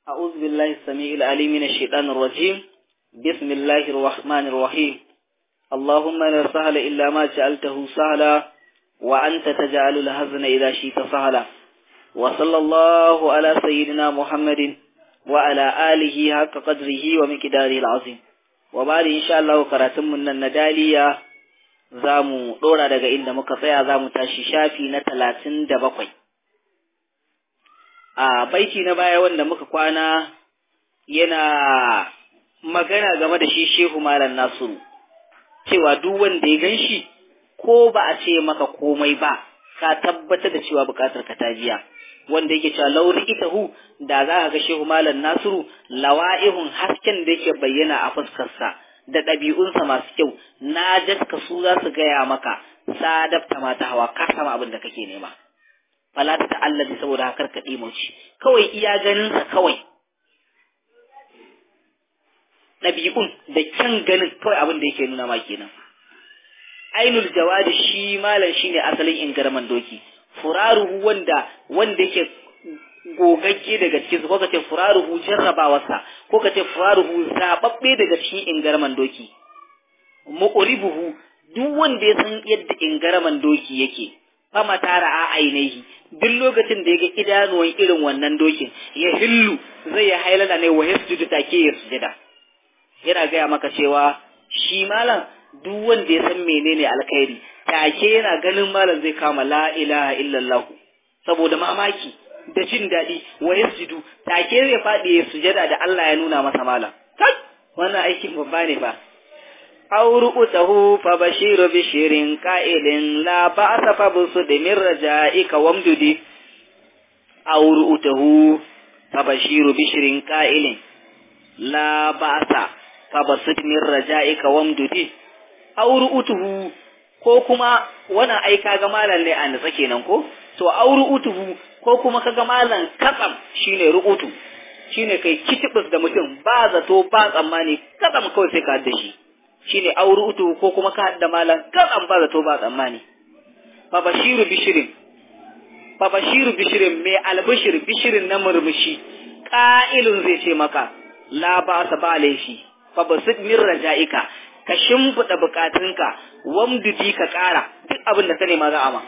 أعوذ بالله السميع العليم من الشيطان الرجيم بسم الله الرحمن الرحيم اللهم لا سهل إلا ما جعلته سهلا وأنت تجعل الهزن إذا شئت سهلا وصلى الله على سيدنا محمد وعلى آله حق قدره ومقداره العظيم وبعد إن شاء الله كراتم من الندالية zamu ɗora daga inda muka tsaya za mu tashi shafi na talatin da bakwai. A baiti na baya wanda muka kwana yana magana game da shi Shehu Malam Nasiru, cewa duk wanda ya gan shi ko ba a ce maka komai ba, ka tabbatar da cewa bukatar ka ta biya. Wanda yake cewa lauri itahu da za ka ga Shehu Malam Nasiru lawa'ihun hasken da yake bayyana a fuskarsa. da ɗabi'unsa masu kyau na jaska su za su gaya maka sadafta mata hawa ka sama abin da kake nema fala ta ta'allabi saboda hakar ka ɗimoci kawai iya ganinsa kawai ɗabi'un da kyan ganin kawai abin da yake nuna ma kenan ainul jawadi shi malam shine asalin ingarman doki furaruhu wanda wanda yake gogagge daga cikin su ko kace furaruhu jarrabawarsa ko kace furaruhu zababbe daga cikin ingarman doki muqribuhu duk wanda ya san yadda ingarman doki yake fama tara a ainihi duk lokacin da ya ga idanuwan irin wannan dokin ya hillu zai ya hailala ne wa yasjudu take ya sujada yana gaya maka cewa shi malam duk wanda ya san menene alkhairi take yana ganin malam zai kama la ilaha illallah saboda mamaki da jin daɗi wa yasjudu take zai faɗi ya sujada da Allah ya nuna masa malam kai wannan aikin babba ne fa auru utahu fa bashiru bishirin qa'ilin la ba'sa fa busud min raja'ika wamdudi auru utahu fa bashiru bishirin qa'ilin la ba'sa fa basud min raja'ika wamdudi auru utuhu ko kuma wannan ai kaga malam ne a nutsa kenan ko to auru utuhu ko kuma kaga malam katsam shine ru'utu shine kai kitibus da mutum ba zato ba tsammani katsam kawai sai ka hadda shi shine auru utuhu ko kuma ka hadda malam katsam ba zato ba tsammani fa bashiru bishirin fa bashiru bishirin mai albishir bishirin na murmushi ƙa'ilun zai ce maka la ba sa ba laifi fa basid min raja'ika ka shimfiɗa bukatunka wamdudi ka ƙara duk abin da ka nema za a ma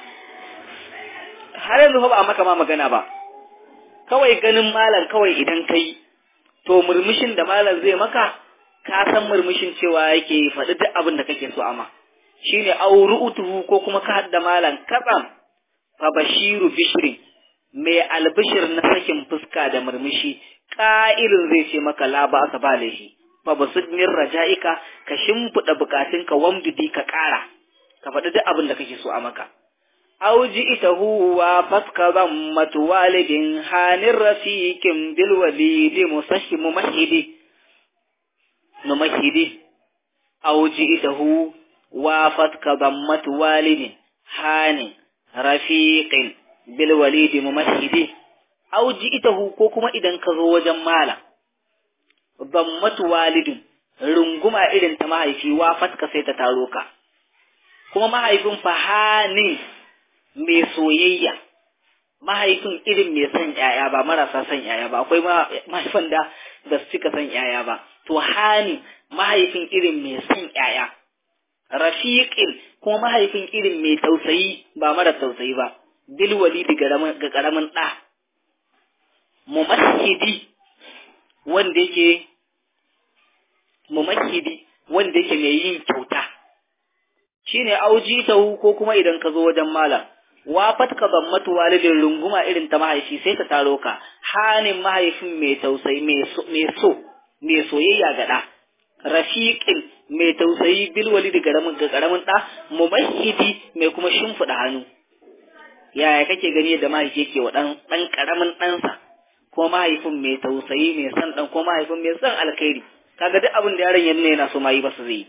har yanzu fa ba maka ma magana ba kawai ganin malam kawai idan kai to murmushin da malam zai maka ka san murmushin cewa yake faɗi duk abin da kake so ama shine auru'utuhu ko kuma ka hadda malam katsam fa bashiru bishrin mai albishir na sakin fuska da murmushi ƙa'ilin zai ce maka la ba aka ba laifi fa basud min raja'ika ka shimfiɗa bukatunka wamdudi ka ƙara ka faɗi duk abin da kake so a maka أو جئته وفتك ضمة والد هان رفيق بالوليد مسح ممهد نمهد أو جئته وفتك ضمة والد هان رفيق بالوليد ممهد أو جئته كوكما إذا كذو وجمالا ضمة والد runguma irin ta mahaifi wa fatka sai ta taro ka kuma mahaifin fahanin mai soyayya mahaifin irin mai son ‘ya'ya ba marasa son ‘ya'ya ba akwai mahaifin da ba su cika son ‘ya'ya ba to hani mahaifin irin mai son ‘ya'ya rafiqin kuma mahaifin irin mai tausayi ba mara tausayi ba bil walidi ga karamin ɗa mumahidi wanda yake mumahidi wanda yake mai yin kyauta shine aujitahu ko kuma idan ka zo wajen malam wafat ka zammatu walidin runguma irin ta mahaifi sai ta taro ka hanin mahaifin mai tausayi mai so mai soyayya ga ɗa rafiqin mai tausayi bil walidi garamin ga karamin ɗa mumahidi mai kuma shimfiɗa hannu yaya kake gani yadda mahaifi yake wa ɗan ɗan karamin ɗansa ko mahaifin mai tausayi mai son ɗan ko mahaifin mai son alkhairi kaga duk abin da yaron yanne yana so ma yi ba su zai yi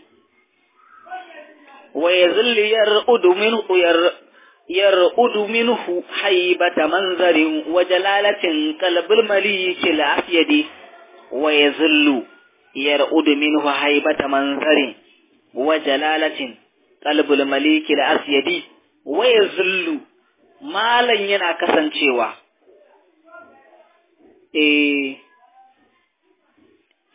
wa yazillu yar'udu minhu yar يرؤد منه حيبة منظر وجلالة قلب المليك الأسيد ويذل يرؤد منه حيبة منظر وجلالة قلب المليك الأسيد ويذل مالا yana kasancewa eh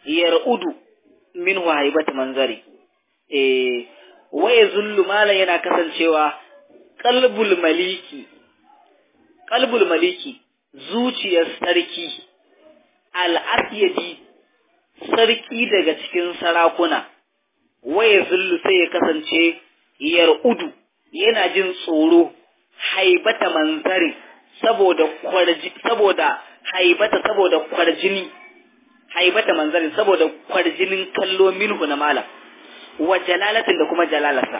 yar'udu min haibat manzari eh waye zullu malan yana kasancewa qalbul maliki qalbul maliki zuciyar sarki al-asyadi sarki daga cikin sarakuna waye zullu sai ya kasance yar'udu yana jin tsoro haibata manzari saboda kwarji saboda haibata saboda kwarjini haibata manzarin saboda kwarjinin kallo minhu na malam wa jalalatin da kuma jalalarsa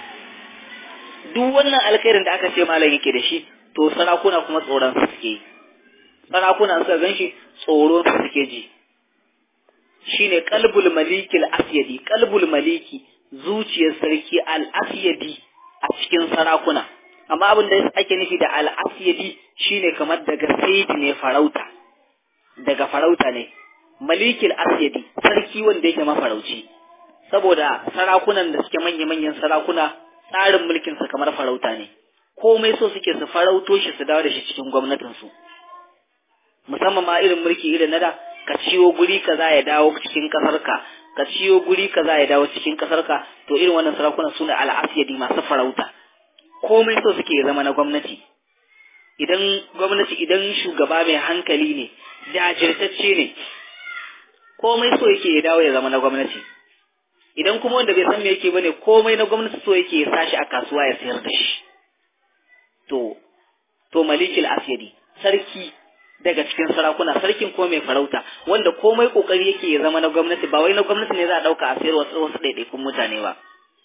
duk wannan alkhairin da aka ce malam yake da shi to sarakuna kuma tsoron su suke sarakuna suka gan shi tsoron su suke ji shine qalbul maliki al-asyadi qalbul maliki zuciyar sarki al-asyadi a cikin sarakuna amma abin da ake nufi da al-asyadi shine kamar daga saidi ne farauta daga farauta ne malikil asyadi sarki wanda yake mafarauci saboda sarakunan da suke manya-manyan sarakuna tsarin mulkin su kamar farauta ne komai so suke su farauto shi su dawo da shi cikin gwamnatin su musamman ma irin mulki irin na da ka ciyo guri kaza ya dawo cikin kasar ka ka ciyo guri kaza ya dawo cikin kasar ka to irin wannan sarakunan sune al-asyadi masu farauta komai so suke ya zama na gwamnati idan gwamnati idan shugaba mai hankali ne jajirtacce ne komai so yake ya dawo ya zama na gwamnati idan kuma wanda bai san me yake bane komai na gwamnati so yake ya sashi a kasuwa ya sayar da shi to to malikil asyadi sarki daga cikin sarakuna sarkin ko mai farauta wanda komai kokari yake ya zama na gwamnati ba wai na gwamnati ne za a dauka a sayar wasu wasu ɗaiɗaikun mutane ba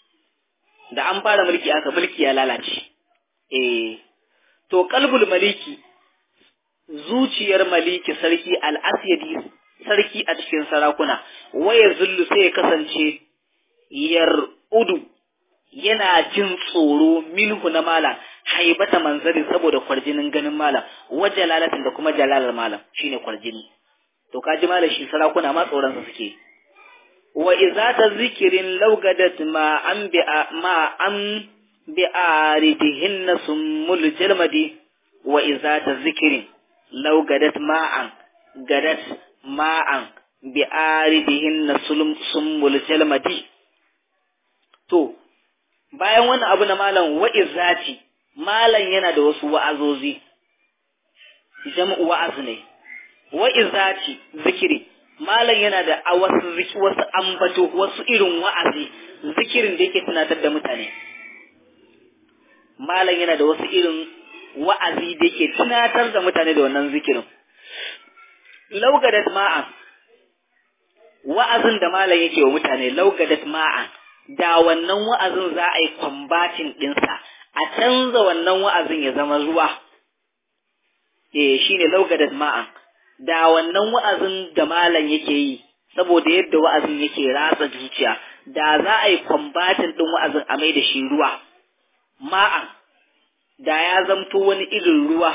da an fara mulki aka mulki ya lalace eh to kalbul maliki zuciyar maliki sarki al-asyadi sarki a cikin sarakuna waya zullu sai ya kasance yar udu yana jin tsoro minhu na malam haibata manzari saboda kwarjinin ganin malam wa jalalatin da kuma jalalar malam shine kwarjini to kaji malam shi sarakuna ma tsoron sa suke wa idza ta zikirin laugadat ma an bi ma an bi aridihin sumul jalmadi wa idza ta zikirin laugadat ma'an gadat ma'an bi aridihin na sumbul jalmadi to bayan wannan abu na malam wa'izati malam yana da wasu wa'azozi jam'u wa'az ne wa'izati zikiri malam yana da wasu wasu ambato wasu irin wa'azi zikirin da yake tunatar da mutane malam yana da wasu irin wa'azi da yake tunatar da mutane da wannan zikirin laugadat ma'an wa'azin da malam yake wa mutane laugadat ma'an da wannan wa'azin za a yi kwambatin ɗinsa a canza wannan wa'azin ya zama ruwa eh shine laugadat ma'an da wannan wa'azin da malam yake yi saboda yadda wa'azin yake ratsa zuciya da za a yi kwambatin ɗin wa'azin a mai da shi ruwa ma'an da ya zamto wani irin ruwa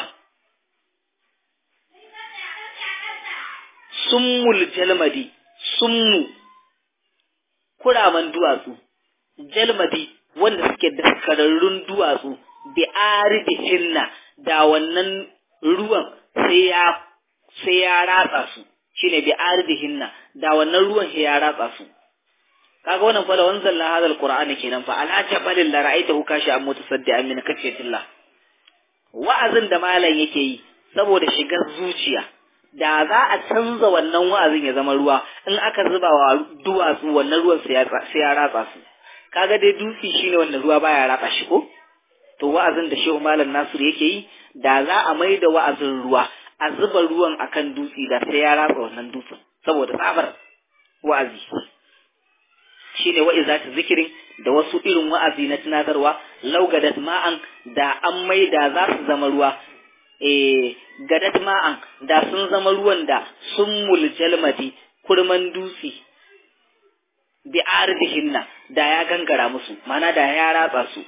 summul jalmadi summu kuraman duwatsu jalmadi wanda suke daskararrun duwatsu bi aridihinna da wannan ruwan sai ya sai ya ratsa su shine bi aridihinna da wannan ruwan sai ya ratsa su kaga wannan fa da wanzalna hadal qur'ani kenan fa ala jabalin la ra'aytahu kashi an mutasaddian min kafiyatillah wa'azin da malam yake yi saboda shigar zuciya da za a canza wannan wa'azin ya zama ruwa in aka zuba wa duwatsu wannan ruwan sai ya ratsa su kaga dai dutse shine wanda ruwa baya ratsa shi ko to wa'azin da Shehu Malam Nasiru yake yi da za a mai da wa'azin ruwa a zuba ruwan akan dutse da sai ya ratsa wannan dutsen saboda tsabar wa'azi shine wa'iza ta zikirin da wasu irin wa'azi na tunatarwa laugadat ma'an da an mai da za su zama ruwa eh gadat ma'an da sun zama ruwan da sun muljalmati kurman dutse bi ardihinna da ya gangara musu mana da ya ratsa su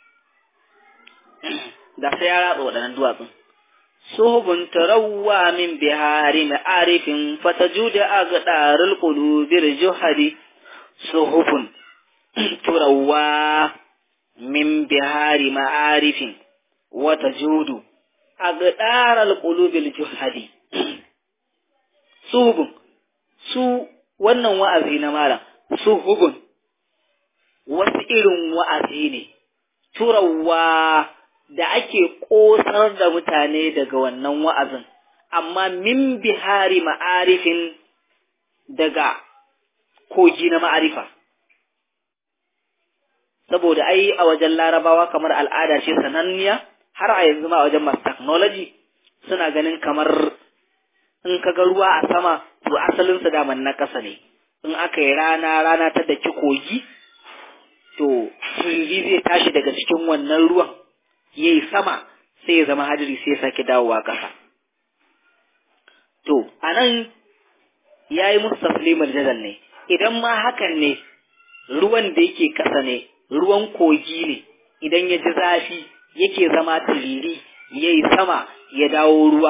da sai ya ratsa waɗannan duwatsun suhubun tarawwa min bihari na arifin fatajuda agdarul qulubil juhadi suhubun turawwa min bihari ma'arifin wata judu a gaɗarar ƙulubil juhadi subun su wannan wa'azi na malam suhubun wasu irin wa'azi ne turawa da ake ƙosar da mutane daga wannan wa'azin amma min bihari ma'arifin daga kogi na ma'arifa saboda ai a wajen larabawa kamar al'ada ce sananniya har a yanzu ma a wajen masu technology suna ganin kamar in ka ga ruwa a sama to asalin su daman na ƙasa ne in aka yi rana rana ta daki kogi to turiri zai tashi daga cikin wannan ruwan ya yi sama sai ya zama hadiri sai ya sake dawowa ƙasa to a nan ya yi musu taslimar jadal ne idan ma hakan ne ruwan da yake ƙasa ne ruwan kogi ne idan ya ji zafi yake zama turiri ya yi sama ya dawo ruwa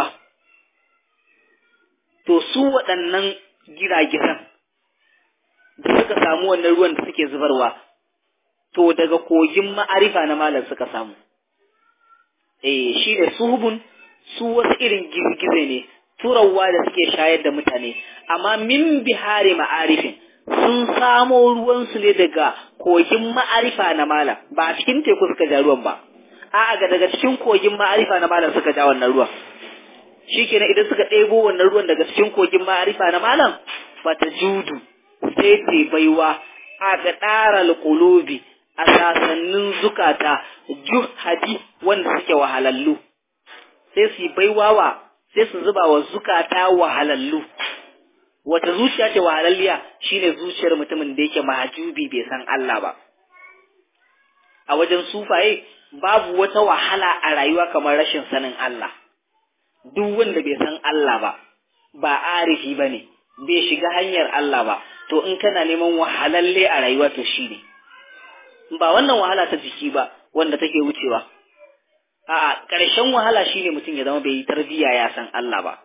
to su waɗannan giragiran da suka samu wannan ruwan da suke zubarwa to daga kogin ma'arifa na malam suka samu eh shi ne suhubun su wasu irin girgize ne turawa da suke shayar da mutane amma min bihari ma'arifin sun samo ruwansu ne daga kogin ma'arifa na malam ba a cikin teku suka ja ruwan ba a'a ga daga cikin kogin ma'arifa na malam suka ja wannan ruwan shikenan idan suka ɗebo wannan ruwan daga cikin kogin ma'arifa na malam fata judu sai ta baiwa a ga ɗara alƙulubi a sasannin zukata juhadi wanda suke wahalallu sai su yi baiwa wa sai su zuba wa zukata wahalallu wata zuciya ce wahalalliya shine zuciyar mutumin da yake mahajubi bai san Allah ba a wajen sufaye babu wata wahala a rayuwa kamar rashin sanin Allah duk wanda bai san Allah ba ba arifi ba ne bai shiga hanyar Allah ba to in kana neman wahalalle a rayuwa to shi ne ba wannan wahala ta jiki ba wanda take wucewa a'a ƙarshen wahala shine mutum ya zama bai yi tarbiyya ya san Allah ba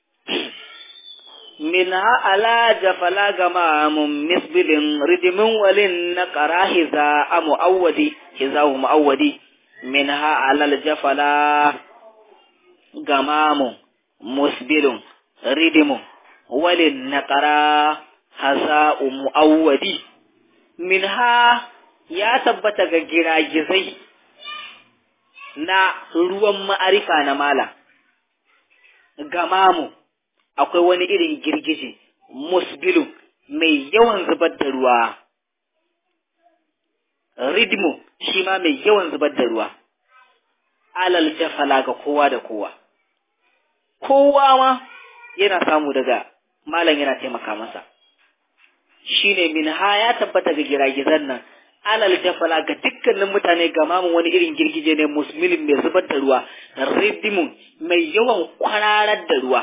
minha ala jafala gama mun misbilin ridimin walin na ƙara hiza a mu'awwadi hiza mu'awwadi minha alal jafala gamamu musbilun ridimu walin naƙara hasa'u mu'awwadi minha ya tabbata ga giragizai na ruwan ma'arifa na mala gamamu akwai wani irin girgije musbilun mai yawan zubar da ruwa ridmu shi ma mai yawan zubar da ruwa alal jafala ga kowa da kowa kowa ma yana samu daga malam yana taimaka masa shine min ha ya tabbata ga giragizan nan alal jafala ga dukkanin mutane ga mamun wani irin girgije ne musmilin mai zubar da ruwa ridimun mai yawan kwararar da ruwa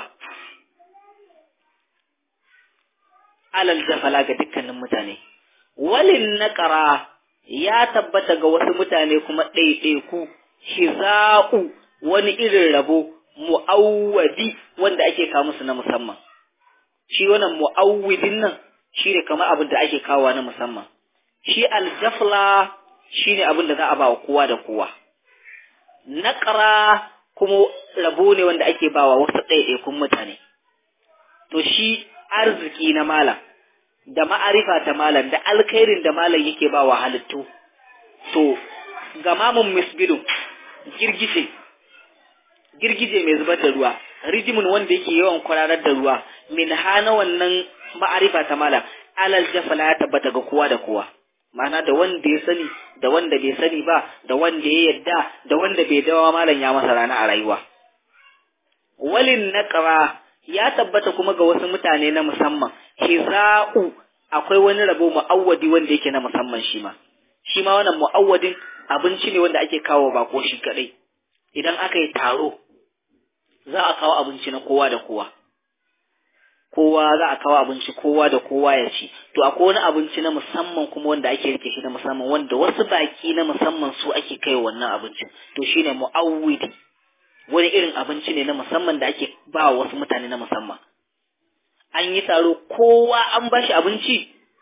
alal jafala ga dukkanin mutane walin naqara ya tabbata ga wasu mutane kuma ɗaiɗaiku hiza'u wani irin rabo mu'awwadi wanda ake kawo musu na musamman shi wannan mu'awwidin nan shi ne kamar abin da ake kawo na musamman shi aljafla shi ne abin da za a ba wa kowa da kowa naƙara kuma rabo ne wanda ake ba wa wasu ɗaiɗaikun mutane to shi arziki na malam da ma'arifa ta malam da alkhairin da malam yake ba wa halittu to gamamun misbilu girgije girgije mai zubar da ruwa rijimin wanda yake yawan kwararar da ruwa min hana wannan ma'arifa ta malam alal jafala ya tabbata ga kowa da kowa ma'ana da wanda ya sani da wanda bai sani ba da wanda ya yadda da wanda bai dawa malam ya masa rana a rayuwa walin naqra ya tabbata kuma ga wasu mutane na musamman hiza'u akwai wani rabo mu'awwadi wanda yake na musamman shi ma shi ma wannan mu'awwadin abinci ne wanda ake kawo bako shi kadai idan aka yi taro za a kawo abinci na kowa da kowa kowa za a kawo abinci kowa da kowa ya ci to akwai wani abinci na musamman kuma wanda ake rike shi na musamman wanda wasu baki na musamman su ake kai wannan abincin to shine mu'awwidi wani irin abinci ne na musamman da ake ba wasu mutane na musamman an yi taro kowa an ba shi abinci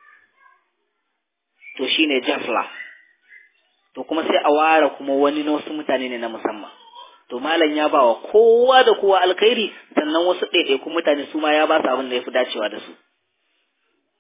to shine jafla to kuma sai a ware kuma wani na wasu mutane ne na musamman to malam ya ba wa kowa da kowa alkhairi sannan wasu ɗaiɗaikun mutane su ma ya ba su abin da ya fi dacewa da su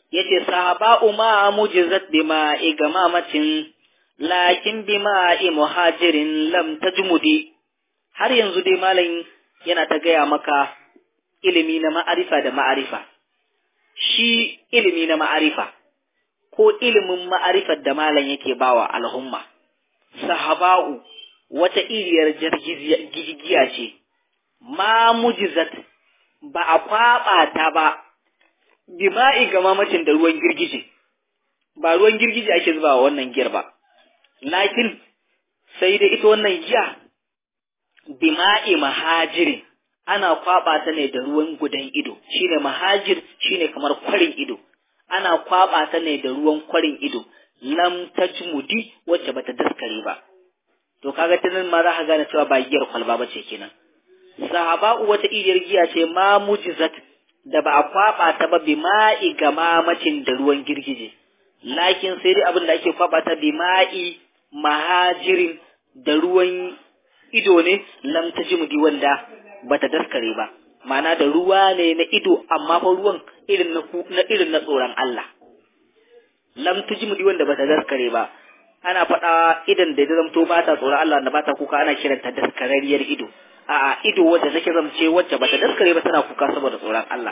yace sahaba'u ma mujizat bima igamamatin lakin bima muhajirin lam tajmudi har yanzu dai malam yana ta gaya maka ilimi na ma'arifa da ma'arifa shi ilimi na ma'arifa ko ilimin ma'arifar da malam yake bawa al'umma sahaba'u wata iriyar jirgiya ce ma mujizat ba a kwaɓa ta ba bima'i ga mamacin da ruwan girgije ba ruwan girgije ake zuba wa wannan giyar ba lakin sai da ita wannan giya bima'i mahajirin ana kwaɓa ta ne da ruwan gudan ido shine mahajir shine kamar kwarin ido ana kwaɓa ta ne da ruwan kwarin ido lam tajmudi wacce bata daskare ba to kaga tunan ma za ka gane cewa ba giyar kwalba ba ce kenan sahaba'u wata iriyar giya ce ma mujizat da ba a kwaba ta ba bi ma'i ga mamacin da ruwan girgije lakin sai dai abin da ake kwaba ta bi ma'i mahajirin da ruwan ido ne lam tajmudi wanda bata daskare ba ma'ana da ruwa ne na ido amma fa ruwan irin na na irin na tsoron Allah lam tajmudi wanda bata daskare ba ana faɗa idan da zamto ba ta tsoron Allah da ba ta kuka ana kiranta daskararriyar ido a'a ido wacce take zamce wacce bata daskare ba tana kuka saboda tsoron Allah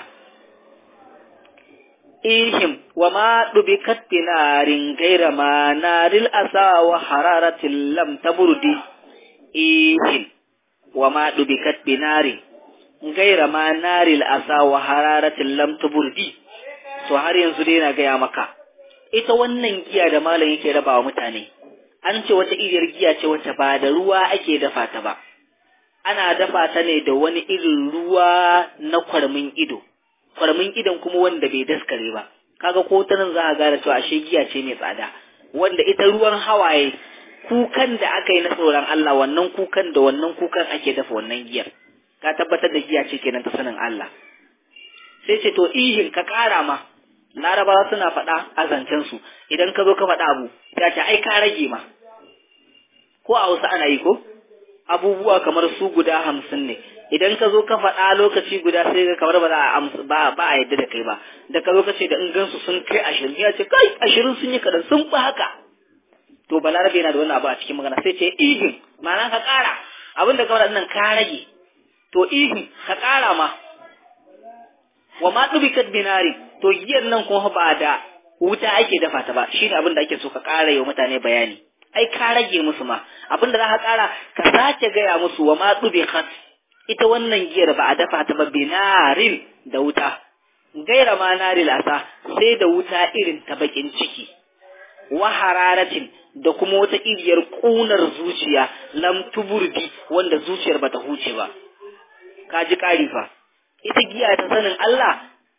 ihim wa ma dubikat binarin gaira ma naril asa wa hararatil lam taburdi ihim wa ma dubikat binarin gaira ma naril asa wa hararatil lam taburdi to har yanzu dai na gaya maka ita wannan giya da malam yake rabawa mutane an ce wata iriyar giya ce wacce ba da ruwa ake dafa ta ba ana dafa ta ne da wani irin ruwa na kwarmin ido kwarmin idon kuma wanda bai daskare ba kaga ko ta nan za a gane cewa ashe giya ce mai tsada wanda ita ruwan hawaye kukan da aka yi na tsoron Allah wannan kukan da wannan kukan ake dafa wannan giyar ka tabbatar da giya ce kenan ta sanin Allah sai ce to ihin ka kara ma larabawa suna faɗa a zancensu idan ka zo ka faɗa abu ya ce ai ka rage ma ko a wasu ana yi ko abubuwa kamar su guda hamsin ne idan ka zo ka faɗa lokaci guda sai ka kamar ba za a ba ba a yadda da kai ba da ka zo ka ce da in gansu sun kai ashirin ya ce kai ashirin sun yi kadan sun fi haka to balarabe yana da wani abu a cikin magana sai ce ihin ma'ana ka ƙara abin da ka faɗa nan ka rage to ihin ka ƙara ma wa ma dubikat binari to giyar nan kuma ba da wuta ake dafa ta ba shine abin da ake so ka ƙara yi mutane bayani ai ka rage musu ma abin da za ka ƙara ka sace gaya musu wa ma dubikat ita wannan giyar ba a dafa ta ba binarin da wuta gaira ma naril asa sai da wuta irin ta bakin ciki wa hararatin da kuma wata iriyar ƙunar zuciya lam tuburdi wanda zuciyar bata huce ba ka ji ƙari fa ita giya ta sanin Allah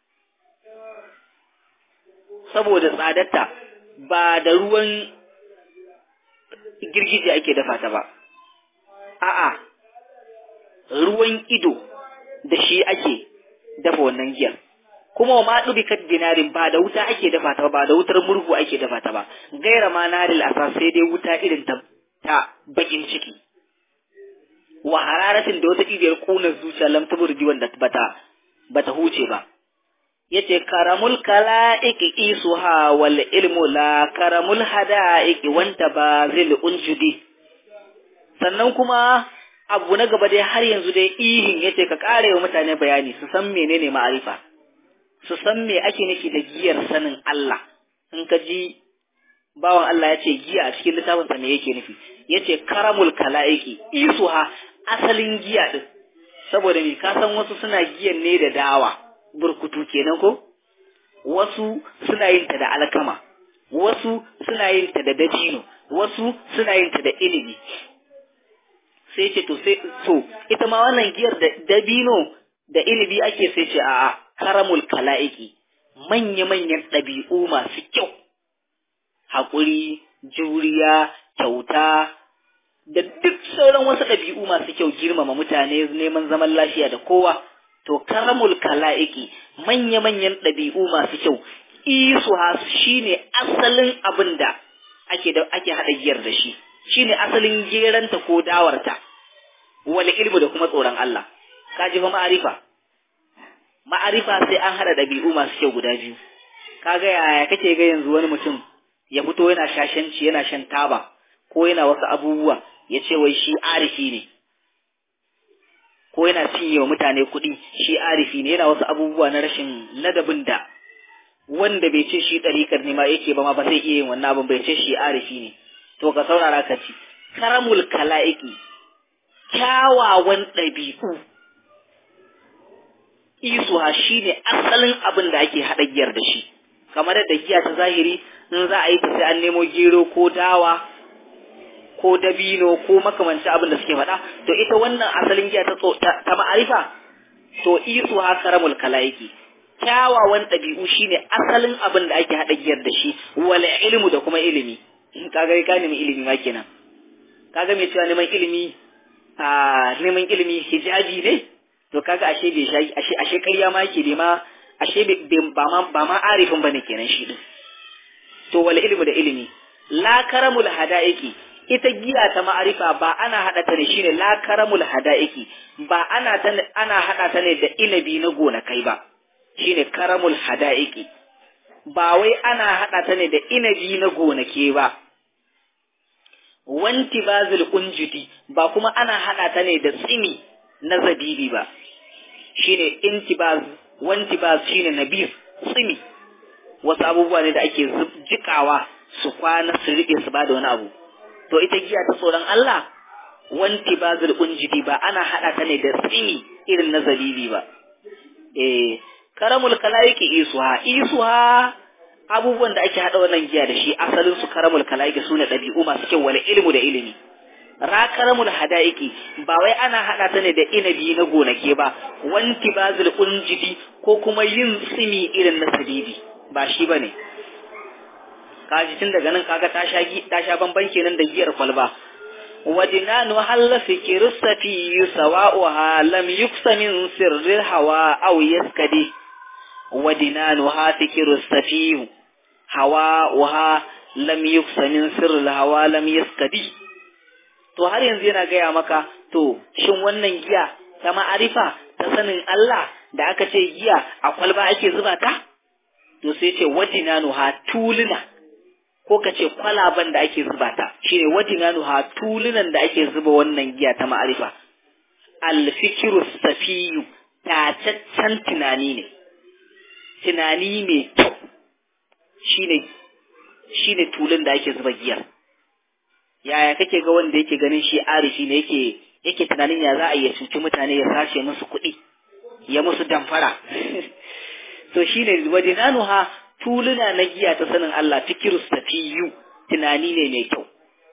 saboda tsadarta ba da ruwan girgije ake dafa ta ba a'a ruwan ido da shi ake dafa wannan giyar kuma wa ma dubikat dinarin ba da wuta ake dafa ta ba da wutar murhu ake dafa ta ba gaira ma naril asa sai dai wuta irin ta ta bakin ciki wa hararatin da wata ibiyar kunar zuciya lam taburdi wanda bata bata huce ba yace karamul kalaiki isuha wal ilmu la karamul hadaiki wanta bazil unjudi sannan kuma abu na gaba dai har yanzu dai ihin yace ka kare wa mutane bayani su san menene ma'arifa su san me ake nufi da giyar sanin Allah in ka ji bawan Allah yace giya a cikin littafinsa me yake nufi yace karamul kalaiki isuha asalin giya din saboda me ka san wasu suna giyan ne da dawa burkutu kenan ko wasu suna yin ta da alkama wasu suna yin ta da dabino wasu suna yin ta da ilimi sai ce to sai so ita ma wannan giyar da dabino da ilimi ake sai ce a'a karamul kala'iki manya-manyan ɗabi'u masu kyau haƙuri juriya kyauta da duk sauran wasu ɗabi'u masu kyau girmama mutane neman zaman lafiya da kowa to karamul kala'iki manya-manyan ɗabi'u masu kyau isu shine asalin abin da ake da ake haɗa giyar da shi shine asalin geranta ko dawarta wal ilmu da kuma tsoron Allah ka ji fa ma'arifa ma'arifa sai an haɗa ɗabi'u masu kyau guda biyu kaga yaya kake ga yanzu wani mutum ya fito yana shashanci yana shan taba ko yana wasu abubuwa ya ce wai shi arifi ne ko yana cinye wa mutane kuɗi shi arifi ne yana wasu abubuwa na rashin ladabin da wanda bai ce shi ɗariƙar ne ma yake ba ma ba zai iya yin wannan abin bai ce shi arifi ne to ka saurara ka ci karamul kala'iki kyawawan ɗabi'u isuha shi ne asalin abin da ake haɗa giyar da shi kamar da giya ta zahiri in za a yi ta sai an nemo gero ko dawa ko dabino ko makamancin abin da suke faɗa to ita wannan asalin giya ta ta ma'arifa to isuha karamul kala'iki kyawawan ɗabi'u shine asalin abin da ake haɗa giyar da shi wala ilmu da kuma ilimi kaga ka nemi ilimi ma kenan kaga mai cewa neman ilimi a neman ilimi hijabi ne to kaga ashe bai shayi ashe ashe ƙarya ma yake bai ma ashe ba ma ba ma arifin bane kenan shi din to wala ilmu da ilimi la karamul hadaiki ita giya ta ma'arifa ba ana hada ta ne shine la karamul hadaiki ba ana ta ana hada ta ne da inabi na gonakai ba shine karamul hadaiki ba wai ana hada ta ne da inabi na gonake ba wanti bazil unjudi ba kuma ana hada ta ne da tsimi na zabibi ba shine intibaz wantibaz shine nabir tsimi wasu abubuwa ne da ake jikawa su kwana su rike su bada wani abu to ita giya ta tsoron Allah wantibazil unjudi ba ana hada ta ne da tsimi irin na zabibi ba eh karamul kalaiki isuha isuha abubuwan da ake hada wannan giya da shi asalin su karamul kalaiki sune dabi'u masu kyau wala ilmu da ilimi ra karamul hadaiki ba wai ana hada ta ne da inabi na gonake ba wanti bazil unjidi ko kuma yin tsimi irin na sabibi ba shi bane kaji tun daga nan kaga ta sha ta sha bamban kenan da giyar kwalba ودنان هل فكر السفي سواؤها لم يكس من سر الهوى أو يسكدي ودنانها فكر السفي هواؤها لم يكس من سر الهوى لم يسكدي to har yanzu yana gaya maka to shin wannan giya ta ma'arifa ta sanin Allah da aka ce giya a kwalba ake zuba ta to sai ce wadinanuha tuluna ko ka ce kwalaban da ake zuba ta shi ne wadinanu ha tulunan da ake zuba wannan giya ta ma'arifa alfikiru safiyu tataccen tunani ne tunani mai kyau shine shine tulun da ake zuba giyar yaya kake ga wanda yake ganin shi arifi ne yake yake tunanin ya za a iya cuci mutane ya sashe musu kuɗi ya musu damfara to shine wadinanu ha tuluna na giya ta sanin Allah fikirus tafiyu tunani ne mai kyau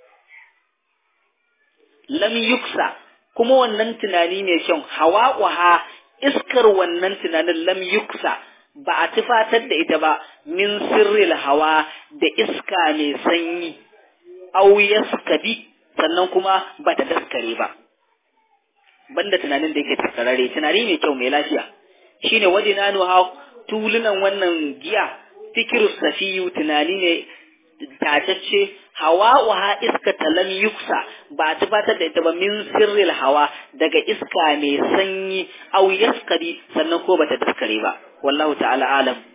lam yuksa kuma wannan tunani mai kyau hawa iskar wannan tunanin lam yuksa ba a tufatar da ita ba min sirril hawa da iska mai sanyi au yaskabi sannan kuma ba ta daskare ba banda tunanin da yake taskarare tunani mai kyau mai lafiya shine wadinanu ha tulunan wannan giya fikiru safiyu tunani ne tatacce hawa wa iska talam yuksa ba ta fatar da ita ba min sirril hawa daga iska mai sanyi au yaskari sannan ko bata daskare ba wallahu ta'ala alam